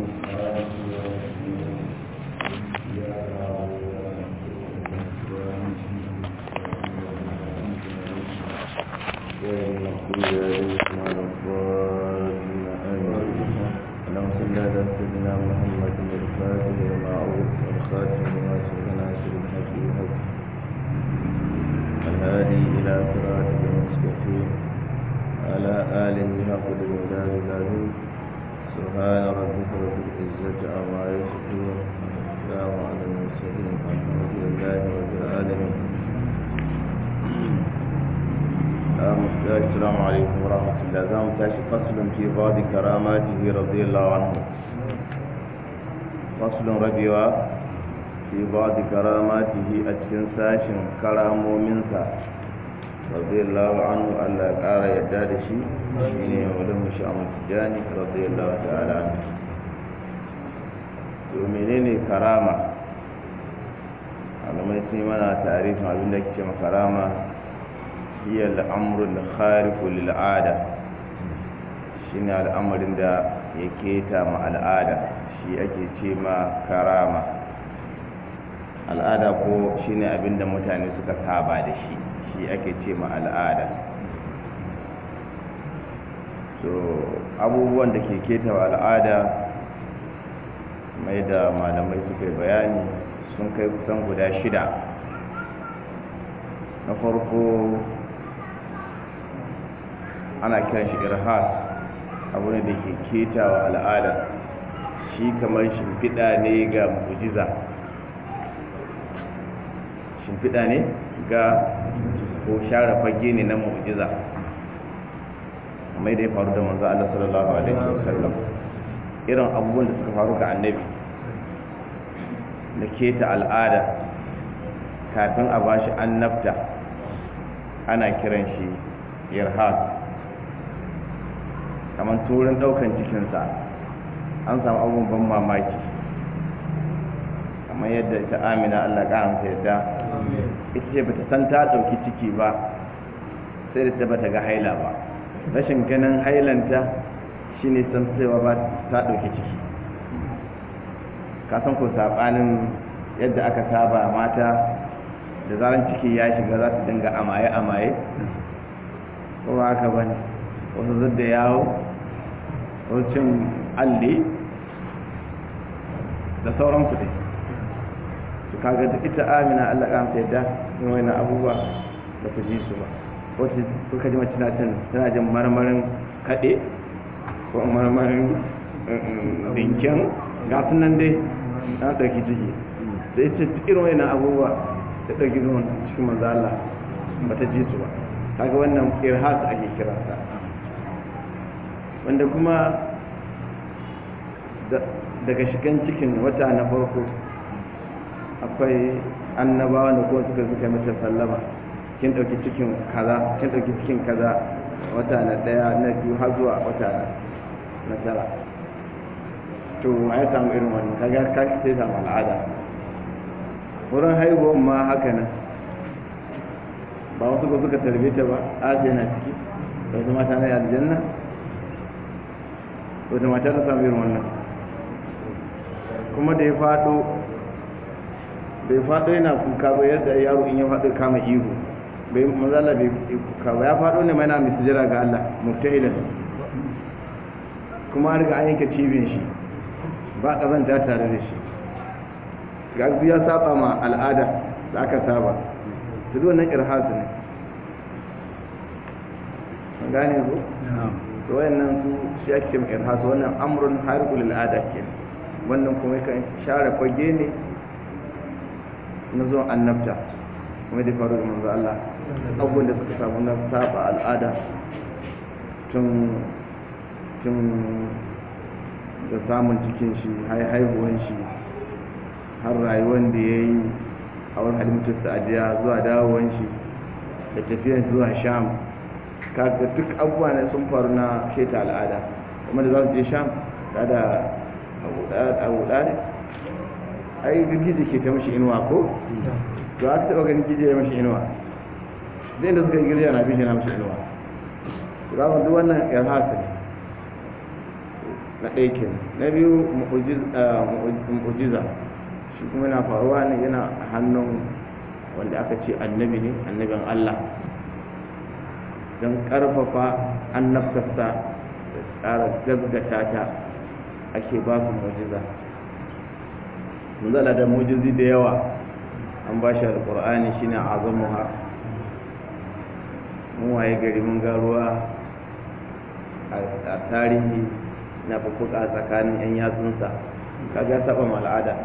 السلام عليكم ورحمة الله زام تاشي فصل في بعض كراماته رضي الله عنه فصل ربيوا في بعض كراماته أتكن ساشن كرامو منسا رضي الله عنه ألا قال يداد شيء شيني ولم شام التجاني رضي الله تعالى عنه ومنين كرامة على ما يسمى تعريف ما بين كرامة هي الأمر الخارق للعادة shine al'amarin da ya keta ma al'ada shi ake ce ma karama al'ada ko shine abin da mutane suka saba da shi shi ake ce ma al'ada so abubuwan da ke keta wa al'ada mai da malamai suka yi bayani sun kai kusan guda shida na farko ana kiran shi irhas abu ne da ke ketawa al'ada shi kamar shimfiɗa ne ga mujiza shimfiɗa ne ga ko share fage ne na mujiza mai da ya faru da manzo Allah sallallahu alaihi wasallam irin abubuwan da suka faru ga annabi da keta al'ada kafin a bashi annabta ana kiran shi irhas kamar turin daukan cikinsa an samu abubuwan ban mamaki kamar yadda ita amina allah ƙaramta yadda ita ce bata san ta ɗauki ciki ba sai da ta bata ga haila ba rashin ganin hailanta shi ne san cewa ba ta ɗauki ciki kasan ko saɓanin yadda aka saba mata da zaran ciki ya shiga za su dinga amaye-amaye ko ba haka ba ne wasu zadda yawo wasu cin alli da sauransu dai su kaga da ita amina allah kamta yadda yin wani abubuwa da ta ji su ba wata suka ji mace tana jin marmarin kaɗe ko marmarin dinkin gasu nan dai na ɗauki ciki da ita irin wani abubuwa ta ɗauki zuwan cikin manzo Allah ba ta ji su ba kaga wannan irhas ake kiransa wanda kuma daga shigan cikin wata na farko akwai annabawa da kuma suka suka mace sallama kin dauki cikin kaza kin dauki cikin kaza wata na daya na biyu har zuwa wata na tara to ya samu irin wannan kaga ka sai samu al'ada wurin haihuwan ma haka nan ba wasu ba suka tarbe ta ba asiya na ciki da wasu mata na aljanna wata mata ta samu irin wannan kuma da ya fado bai fado yana kuka ba yadda yaro in ya fado kama ihu bai mazala bai kuka ba ya fado ne mai na misijira ga Allah muftahilan kuma an riga an yanke cibin shi ba kazanta tare da shi ga ya saba ma al'ada da aka saba su zuwa nan irhasu ne gane ko? to wayannan su shi ake mai irhasu wannan amrun harikul al'ada ke wannan kuma kan share fage ne na zuwan annabta kuma da faru da manzo Allah abubuwan da suka samu na saba al'ada tun tun da samun cikin shi haihuwan shi har rayuwan da ya yi a wani halimtar sa'adiya zuwa dawowan shi da tafiyan zuwa sham kaga duk abubuwa ne sun faru na keta al'ada kuma da za su je sham da da abu ne ai girgije ke ta mashi inuwa ko to aka taɓa ganin girgije ya mashi inuwa zai da suka yi girgije na bishe na mashi inuwa to za mu duk wannan irhasa ne na ɗaya kenan na biyu mu'ujiza shi kuma yana faruwa ne yana hannun wanda aka ce annabi ne annabin Allah don ƙarfafa annabtarsa da tsara gaggata ta ake ba su mu'ujiza zala da mu'ujizi da yawa an ba shi alƙur'ani shi ne azamuha mun waye gari mun ga ruwa a tarihi na fufuka tsakanin 'yan yatsunsa kaga saba al'ada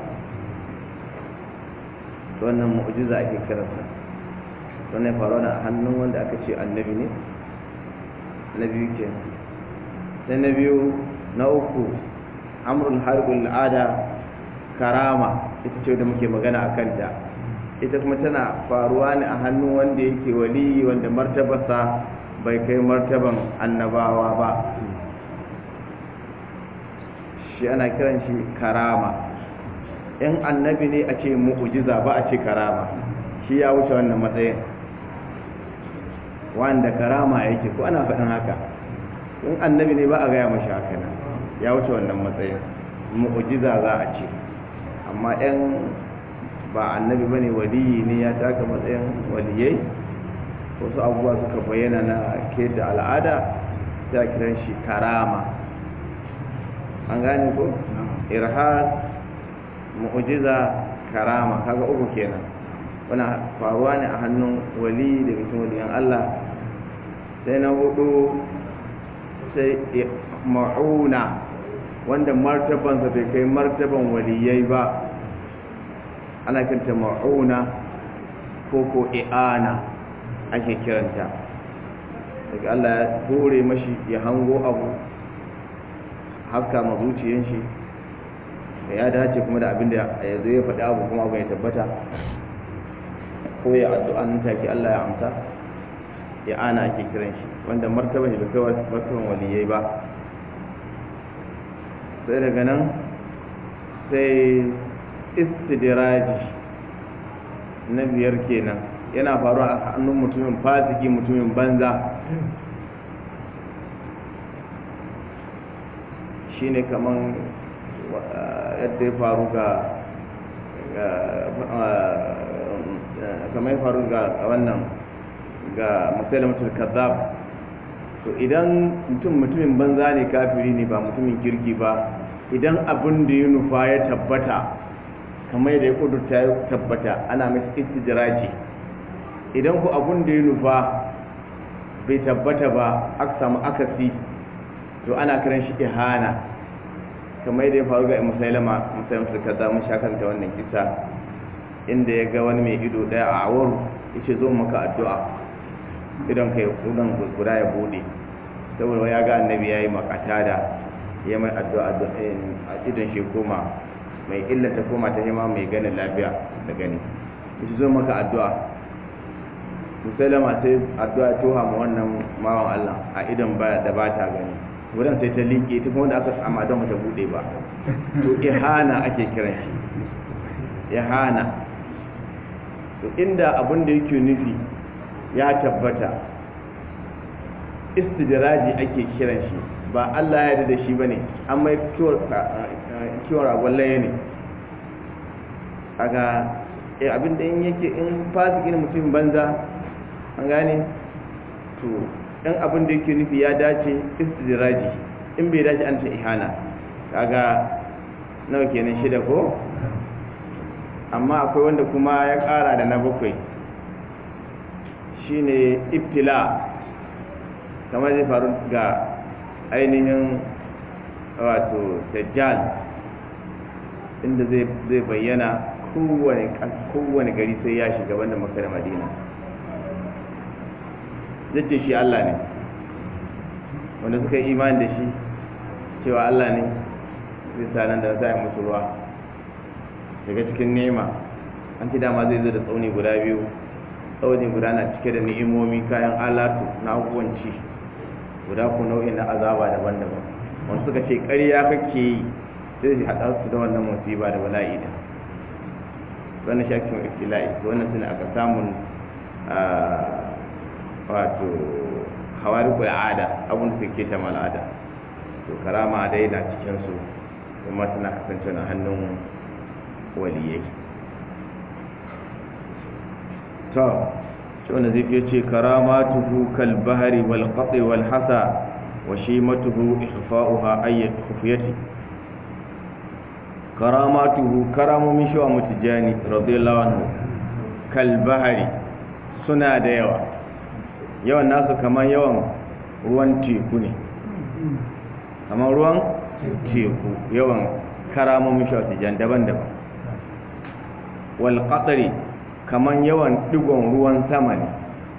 wannan mu'jiza ake kiransa wannan faruwa na hannun wanda aka ce annabi ne na biyu ke sai na biyu na uku amrul harbul al'ada karama ita ce da muke magana a kanta ita kuma tana faruwa ne a hannun wanda yake wali wanda martabarsa bai kai martaban annabawa ba shi ana kiran shi karama in annabi ne a ce mu'ujiza ba a ce karama shi ya wuce wannan matsayin wanda karama yake ko ana faɗin haka in annabi ne ba a gaya mashi haka nan ya wuce wannan matsayin mu'ujiza za a ce amma yan ba annabi ba ne waliyi ne ya taka matsayin waliyai wasu abubuwa suka bayyana na ke da al'ada ta kiran shi karama an gane ko irhad mu'jiza karama kaga uku kenan wana faruwa ne a hannun wali daga cikin waliyan Allah sai na hudu sai ma'una wanda martabansa bai kai martaban waliyai ba ana kiranta ma'una ko ko i'ana ake kiranta daga Allah ya hore mashi ya hango abu haka ma zuciyan shi ya dace kuma da abin da ya zo ya faɗi abu kuma abu ya tabbata ko ya addu'a nan take Allah ya amsa ya ana ake kiran shi wanda martaban shi bai kai martaban waliyai ba sai daga nan sai istidiraji na biyar kenan yana faruwa a hannun mutumin fasiki mutumin banza shine kaman yadda ya faru ga kamar ya faru ga wannan ga musulmatul kazzab to idan mutum mutumin banza ne kafiri ne ba mutumin kirki ba idan abin da ya nufa ya tabbata kamar yadda ya kudurta ya tabbata ana mai istijiraji idan ku abin da ya nufa bai tabbata ba aka samu akasi to ana kiran shi ihana kamar yadda ya faru ga musailama musailama kaza mun shakanta wannan kisa inda ya ga wani mai ido daya a awar ya ce zo maka addu'a idan ka yi kudan guda ya bude saboda ya ga annabi ya yi makata da ya mai addu'a a idon shi koma mai illata koma ta hima mai ganin lafiya da gani ya ce zo maka addu'a musailama sai addu'a toha ma wannan mawan allah a idon ba da ba ta gani wurin sai ta liƙe ta kuma wanda aka sama don mata bude ba to ihana ake kiran shi ihana to inda abin da yake nufi ya tabbata istidraji ake kiran shi ba Allah ya da shi bane an mai kiwon ragon laye ne kaga abin da in yake in fasiki ne mutum banza an gane to in abin da yake nufi ya dace istidraji in bai dace an ce ihana kaga nawa kenan shida ko amma akwai wanda kuma ya kara da na bakwai shine ibtila kamar zai faru ga ainihin wato dajjal inda zai bayyana kowane gari sai ya shiga wanda maka da madina zai shi Allah ne wanda suka yi imani da shi cewa Allah ne zai sanar da za a musu ruwa daga cikin nema an ci dama zai zo da tsauni guda biyu tsauni guda na cike da ni'imomi kayan alatu na abubuwanci guda ku nau'in na azaba daban-daban wanda suka ce ƙarya kake yi sai su haɗa su da wannan musiba da bala'i da wannan shakin iftila'i wannan suna aka samun wato hawari al'ada abin da suke ta mal'ada to karama dai na cikinsu kuma tana kasance na hannun waliyai to shi wanda zai fiye ce karamatuhu kal bahari wal qati wal hasa wa shimatuhu ikhfa'uha ayyat khufiyati karamatuhu karamomin shi wa mutijani radiyallahu anhu kal bahari suna da yawa yawan nasu kamar yawan ruwan teku ne kamar ruwan teku yawan karamomin shi wa mutijani daban-daban wal qatri kamar yawan digon ruwan sama ne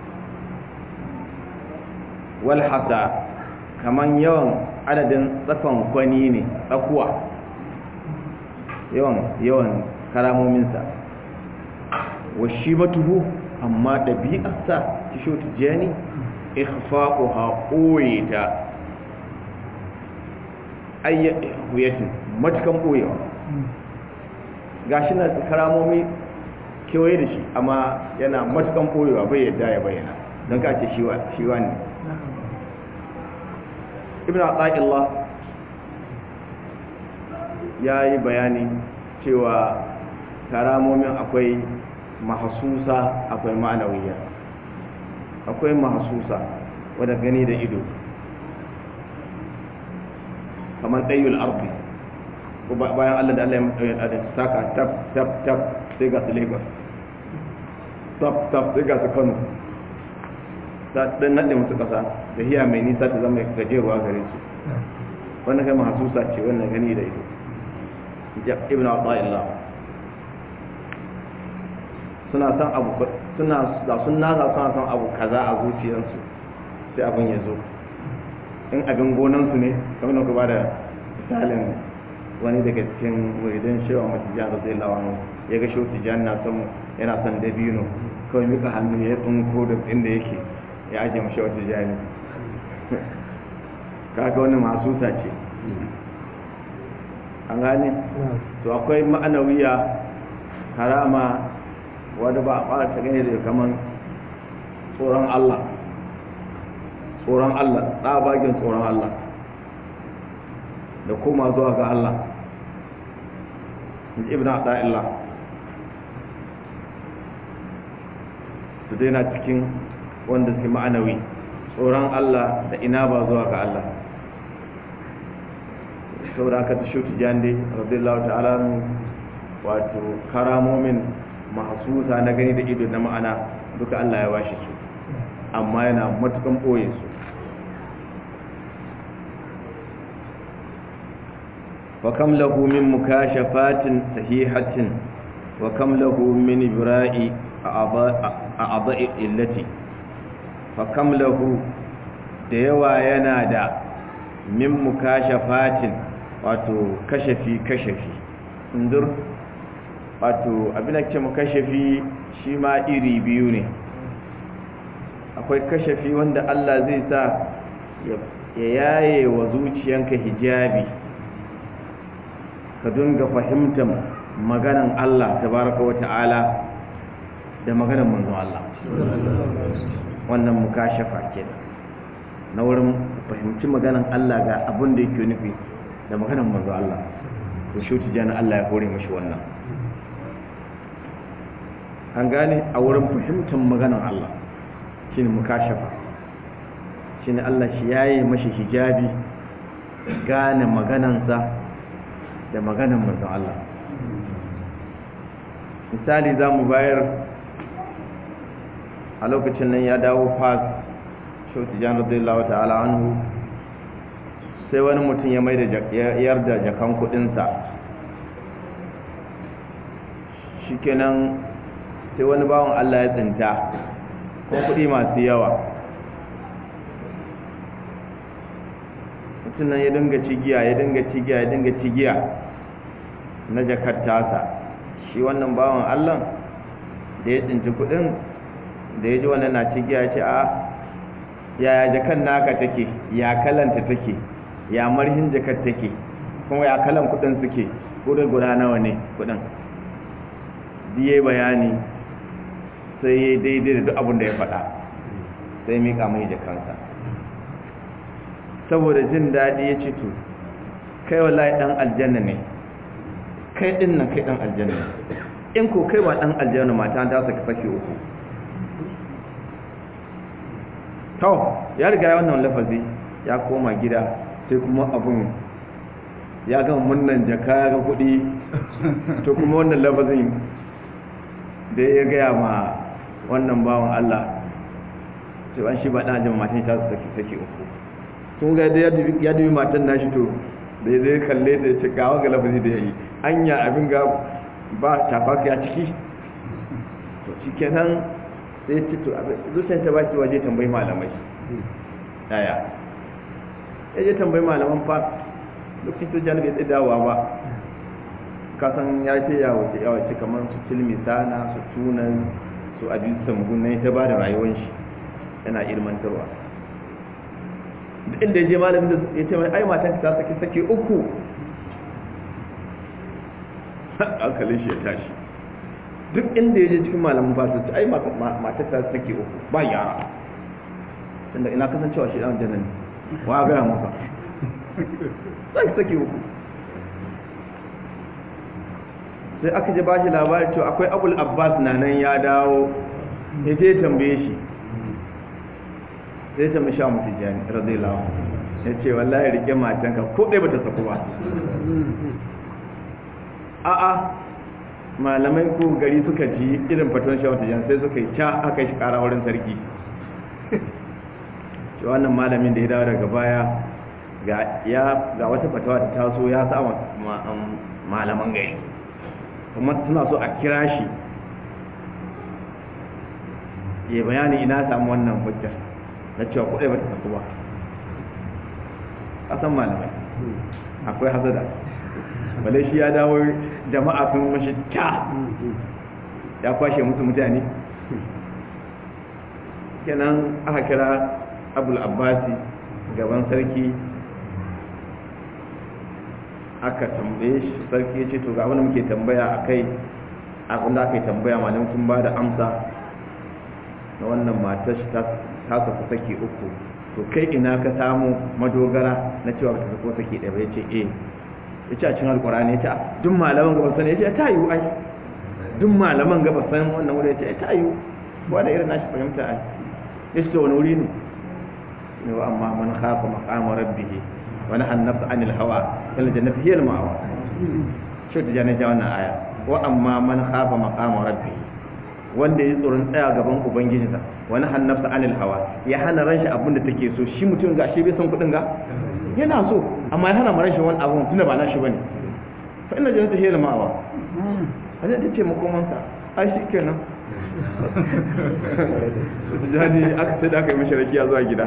wal hasa kamar yawan adadin tsakon kwani ne tsakuwa yawan yawan karamominsa wa shi matuhu amma ɗabi'arsa ta shi wata jani ikhfa'uha ɓoye ta ayyar huyatin matukan ɓoyewa ga shi na karamomi kewaye da shi amma yana matukan ɓoyewa bai yadda ya bayyana don ka ce shi wani ibn al ya yi bayani cewa karamomin akwai mahasusa akwai ma'anawiyya akwai mahasusa wadda gani da ido kamar ɗayyul arfi bayan allah da allah ya saka tab tab tab sai ga su lagos tab tab sai ga su kano ta ɗan naɗe musu ƙasa da hiya mai nisa ta zama gajeruwa gare su wannan kai mahasusa ce wannan gani da ido ibn Abdullah suna san abu suna da sun nasa suna san abu kaza a zuciyarsu sai abin ya zo in abin gonansu ne kamar da ku ba da misalin wani daga cikin muridin shewa matijan zai lawan ya ga shi tijan na son yana son dabino kawai mika hannu ya tsinko da inda yake ya ajiye mashi wata jani kaga wani masu ce an gane to akwai ma'anawiya karama wadda ba a fara ta gane da kaman tsoron Allah tsoron Allah tsabagen tsoron Allah da koma zuwa ga Allah ibn Ata'illah su daina cikin wanda suke ma'anawi tsoron Allah da ina ba zuwa ga Allah saboda aka ta shi tijandi radiyallahu ta'ala wato karamomin mahasusa na gani da ido na ma'ana duka Allah ya bashi su amma yana matukan boye su wa kam lahu min mukashafatin sahihatin wa kam lahu min ibra'i a'dha'i illati fa kam lahu da yawa yana da min mukashafatin wato kashafi kashafi indur wato abin da ke kashafi shi ma iri biyu ne akwai kashafi wanda Allah zai sa ya yaye wa zuciyanka hijabi ka dinga fahimtar maganan Allah tabaraka wa ta'ala da maganan manzon Allah wannan mukashafa kenan na wurin fahimci maganan Allah ga abin da yake nufi da maganan manzo Allah to shi tijana Allah ya kore mashi wannan an gane a wurin fahimtar maganan Allah shine mukashafa shine Allah shi yayi mashi hijabi gane maganansa da maganan manzo Allah misali za mu bayar a lokacin nan ya dawo fas shi tijana radiyallahu ta'ala anhu sai wani mutum ya mai da yarda jakan kudinsa shi kenan sai wani bawan Allah ya tsinta ko kudi masu yawa mutum nan ya dinga cigiya ya dinga cigiya ya dinga cigiya na jakar tasa shi wannan bawan Allah da ya tsinci kudin da ya ji wannan na cigiya ce a yaya jakan naka take ya kalanta take ya marhin jakar take kuma ya kalan kudin suke kudin guda nawa ne kudin diye bayani sai ya daidai da duk abin da ya faɗa sai mika mai jakansa saboda jin daɗi ya ce to kai wallahi ɗan aljanna ne kai ɗin nan kai ɗan aljanna ne in ko kai ba ɗan aljanna mata ta saka sake uku to ya riga ya wannan lafazi ya koma gida sai kuma abun ya gama munnan jaka ya ga kuɗi to kuma wannan lafazin da ya gaya ma wannan bawan Allah to an shi ba ɗan ajin matan ta su sake uku sun ga da ya dubi matan nashi to da zai kalle da ce gawa ga lafazi da ya yi anya abin ga ba tafaka ya ciki to shi kenan sai ci to zuciyar ta baki waje tambayi malamai daya ya je tambayi malaman fa lokacin to jani bai tsaye dawowa ba kasan ya ce ya wace ya wace kamar su tilmi sana su tunan su abin samgun na ta ba da rayuwar shi yana ilmantarwa duk inda ya je malamin da ya ce mai ai matan ta sake sake uku hankalin shi ya tashi duk inda ya je cikin malamin ba su ce ai matan ta sake uku ba yara tunda ina kasancewa shi dan jannan wa ga masa sai sake uku sai aka je bashi labari to akwai abul abbas na nan ya dawo ya je tambaye shi sai ta masha mutu jani radiyallahu ya ce wallahi rike matanka ko ɗaya bata saku ba a'a malamai ko gari suka ji irin fatan sha mutu jani sai suka yi ca aka shi ƙara wurin sarki ce wannan malamin da ya dawo daga baya ga wata fatawa da taso ya sa malaman gari kuma suna so a kira shi ya bayani ina samu wannan hujjar na cewa kuɗai ba ta tafi ba ƙasan malamai akwai hazada bale shi ya dawo jama'a sun mashi ta ya kwashe musu mutane kenan aka kira abul abbasi gaban sarki aka tambaye shi sarki ya ce to ga wani muke tambaya a kai abin da aka yi tambaya malam sun ba da amsa na wannan matar shi ta saku sake uku to kai ina ka samu madogara na cewa ba ta sako sake ɗaya ba ya ce eh ya ce a cin alkurani ya ce duk malaman gaba sani ya ce ta yiwu ai duk malaman gaba san wannan wuri ya ce ta yiwu ba da irin nashi fahimta ai ya ce wani wuri ne ne wa amma man khafa maqama rabbihi wa nahan nafsa anil hawa fal jannatu hiya al ma'wa shi ta jana wannan aya wa amma man khafa maqama rabbihi wanda ya tsoron tsaya gaban ubangijinsa wani hannafsa anil hawa ya hana ran shi abin da take so shi mutum ga shi bai san kudin ga yana so amma ya hana ran shi wani abun tunda ba na shi bane fa inna jannata hiya al-ma'wa hada ta ce makomansa ai shi kenan jadi aka sai da aka yi mashi rakiya zuwa gida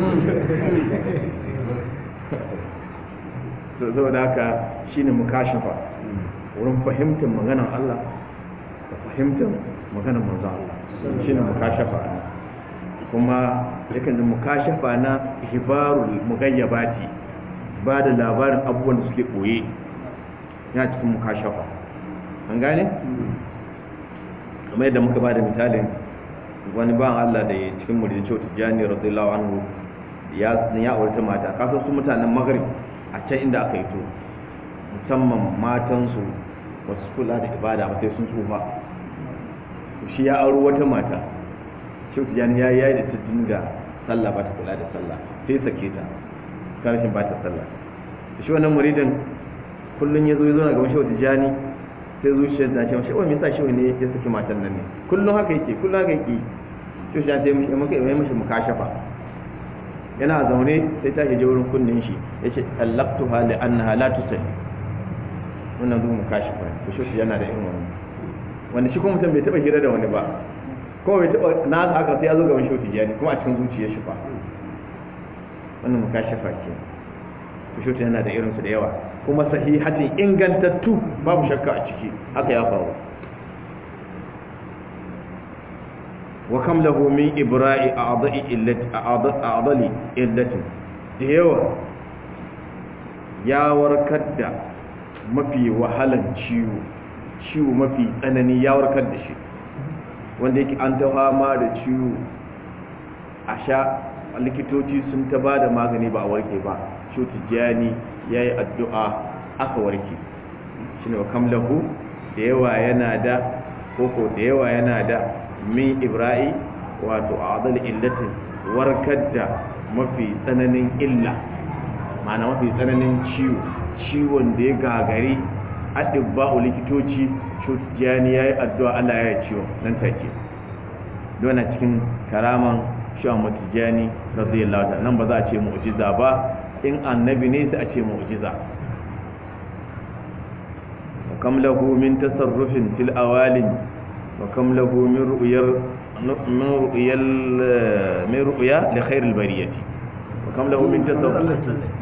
saboda haka shine mukashafa wurin fahimtar maganar Allah da fahimtar maganar manzo Allah shine mukashafa kuma yakan da mukashafa na hibarul mugayyabati ba da labarin abubuwan da suke koye ya cikin mukashafa an gane kamar yadda muka ba da misalin wani ban Allah da ya cikin muridin cewa tijjani radiyallahu anhu ya ya aure mata kasan su mutanen maghrib a can inda aka yi to musamman matansu wasu kula da ibada ba sai sun tsufa shi ya auro wata mata shi tijani ya yi da ta dinga sallah ba ta kula da sallah sai sake ta karshen ba ta sallah shi wannan muridin kullum ya zo ya zo na gaban shi tijani sai zuciyar ta ce mashi wani yasa shi ne ya saki matan nan ne kullum haka yake kullum haka yake shi shi sai mashi maka yi mashi mukashafa yana zaune sai ta je wurin kunnin shi yace tallaqtuha li annaha la tusalli wannan zuwa mukashafa to shi yana da irin wannan wanda shi kuma mutum bai taba hira da wani ba kuma bai taba na haka sai ya zo gaban shoti jani kuma a cikin zuciyar shi fa wannan mukashafa ke to shoti yana da irin su da yawa kuma sahihatin ingantattu babu shakka a ciki haka ya faru wa kam lahu min ibra'i a'dha'i illati a'dhali illati da yawa ya warkar da mafi wahalan ciwo ciwo mafi tsanani ya warkar da shi wanda yake an ta fama da ciwo a sha likitoci sun ta ba da magani ba a warke ba shi tijjani ya yi addu'a aka warke shi ne wa kamlahu da yawa yana da koko da yawa yana da min ibra'i wato a adal illatin warkar da mafi tsananin illa ma'ana mafi tsananin ciwo ciwon da ya gagari adibba'u likitoci shutijani ya yi addu'a Allah ya yi ciwon nan take dona cikin karaman shan matijani radiyallahu ta'ala nan ba za a ce mu'jiza ba in annabi ne sai a ce mu'jiza wa kam lahu min tasarrufin fil awalin wa kam lahu min ru'yar min ru'yal min ru'ya li khair al bariyati wa kam lahu min tasarruf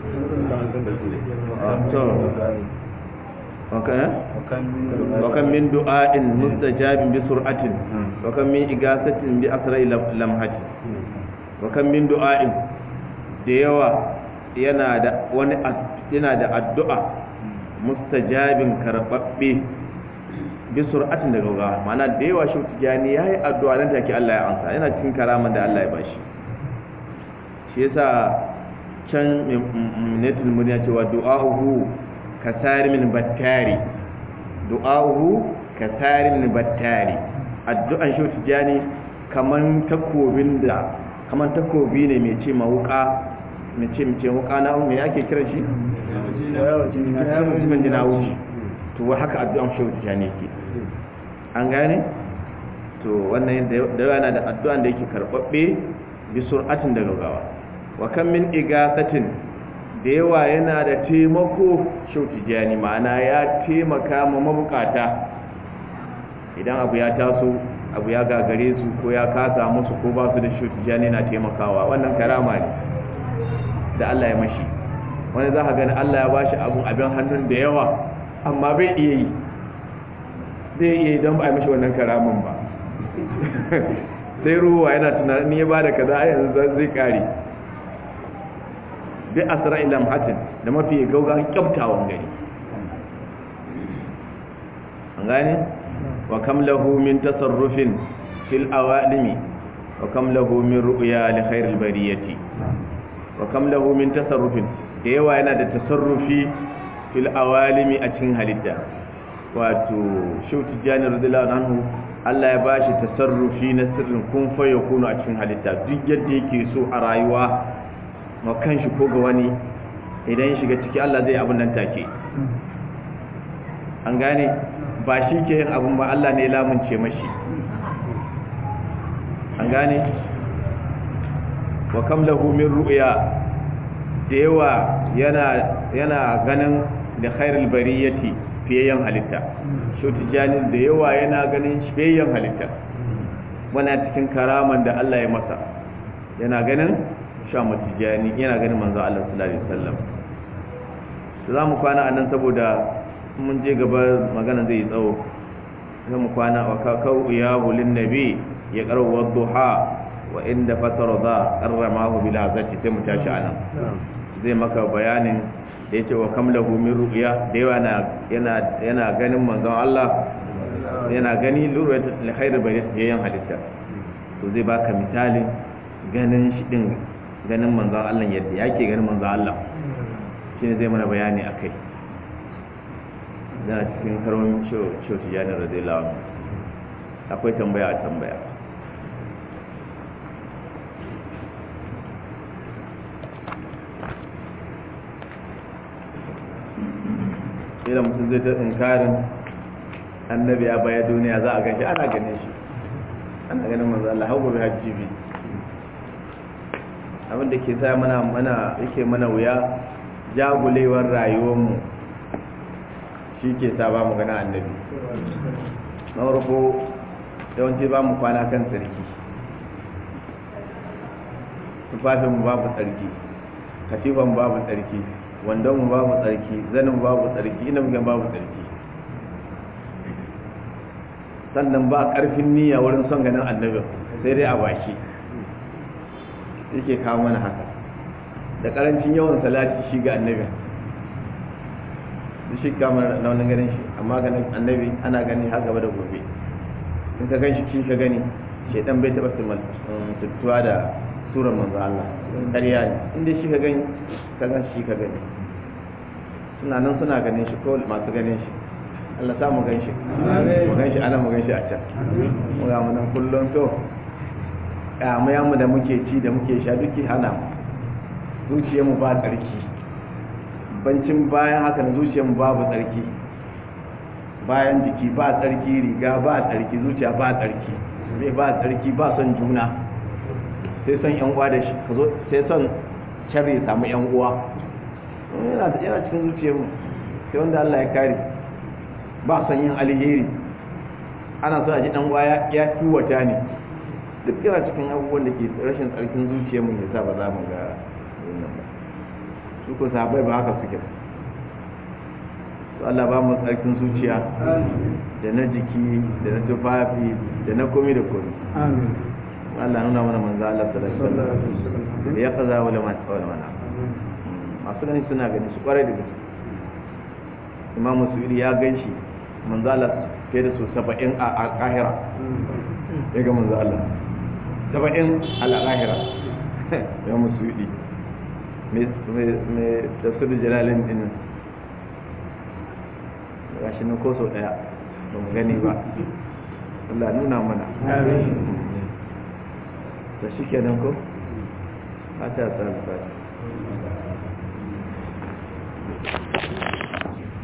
وكم من دعاء مستجاب بسرعة وكم من إغاثة بأسرع لمحة وكم من دعاء ديوا yana da wani yana da addu'a mustajabin karbabbe bi sur'atin daga gaggawa mana da yawa shi tijani yayi addu'a nan take Allah ya amsa yana cikin karaman da Allah ya bashi shi yasa can netul murya cewa du'a'uhu kasari min battari du'a'uhu kasari min battari addu'an shi tijani kaman takobin da kaman takobi ne mai ce mawuka mai ce mai ce wuka na me ake kira shi mutumin jina wuce to haka addu'an shi tijani ke an gane to wannan da yawa na da addu'an da yake karbabbe bi sur'atin da gaggawa wa kan min igasatin da yawa yana da taimako shautijani ma'ana ya taimaka ma mabukata idan abu ya taso abu ya gagare su ko ya kasa musu ko ba su da shautijani na taimakawa wannan karama ne da Allah ya mashi wani za ka gani Allah ya ba shi abun abin hannun da yawa amma bai iya yi zai iya yi don ba a mashi wannan karamin ba sai ruwa yana tunanin ya ba da kaza a yanzu zai kare bi asra ila hatin da mafi gaugawan kyautawan gari an gane wa kam lahu min tasarrufin fil awalimi wa kam lahu min ru'ya li khairil bariyati wa kam lahu min tasarrufin da yawa yana da tasarrufi fil awalimi a cikin halitta wato shauti jani radiyallahu anhu Allah ya bashi tasarrufi na sirrin kun fa yakunu a cikin halitta duk yadda yake so a rayuwa ma kanshi ko ga wani idan ya shiga ciki Allah zai abin nan take an gane ba shi ke yin abin ba Allah ne lamunce mashi an gane wa kam lahu min ru'ya da yawa yana yana ganin da khairul bariyati fiyayyan halitta shoti janin da yawa yana ganin fiyayyan halitta wana cikin karaman da Allah ya masa yana ganin sha matijani yana ganin manzo Allah sallallahu alaihi wasallam za mu kwana anan saboda mun je gaba magana zai tsawo za mu kwana wa kakau ya hulin nabi ya karo wadduha wa inda fatara za karramahu bil hazati sai mu tashi anan zai maka bayanin da yace wa kamlahu min ru'ya da yawa yana yana ganin manzon Allah yana gani lurwat li khair bari yayin halitta to zai baka misalin ganin shi din ganin manzon Allah yadda yake ganin manzon Allah shine zai mana bayani akai da cikin karwan show show tijani radiyallahu anhu akwai tambaya a tambaya idan mutum zai ta tsinkarin annabi a baya duniya za a gashi ana ganin shi ana ganin manzo Allah hau gobe hajji bi abinda ke sa mana mana yake mana wuya jagulewar rayuwarmu shi ke sa ba mu gana annabi na farko yawanci ba mu kwana kan tsarki tufafinmu babu tsarki katifan babu tsarki wandon mu babu tsarki zanin babu tsarki ina mugan babu tsarki sannan ba karfin niyya wurin son ganin annabin sai dai a baki yake kawo mana haka da karancin yawan salati shi ga annabin da shi kama na wani ganin shi amma ganin annabi ana gani har gaba da gobe in ka gan shi kin ka gani shaidan bai taɓa tuttuwa da surar manzo Allah ƙarya ne inda shi ka gani ka gan shi ka gani suna nan suna ganin shi ko masu ganin shi Allah sa mu gan shi mu gan shi ana mu gan shi a can mu ga mu nan kullum to mu da muke ci da muke sha duki hana mu zuciyarmu ba tsarki bancin bayan haka na zuciyarmu babu tsarki bayan jiki ba tsarki riga ba tsarki zuciya ba tsarki zai ba tsarki ba son juna sai son yan uwa da shi sai son sharri ya samu yan uwa yana yana cikin zuciyarmu sai wanda Allah ya kare ba son yin alheri ana so a ji dan uwa ya kiwata ne duk yana cikin abubuwan da ke rashin tsarkin zuciyarmu ya sa ba za mu ga wannan ba su ko sahabbai ba haka suke to Allah ba mu tsarkin zuciya da na jiki da na tufafi da na komi da komi Allah nuna mana manzo Allah sallallahu alaihi wasallam ya kaza wala ma wala mana masu gani suna gani su kwarai da gaske Imam Musuudi ya ganshi manzo Allah fiye da su 70 a Kahira ya ga manzo Allah 70 al-Kahira ya Musuudi me me tafsir Jalalin din gashi nan ko sau daya ba mu gani ba Allah nuna mana da shi kenan ko fata ta alfata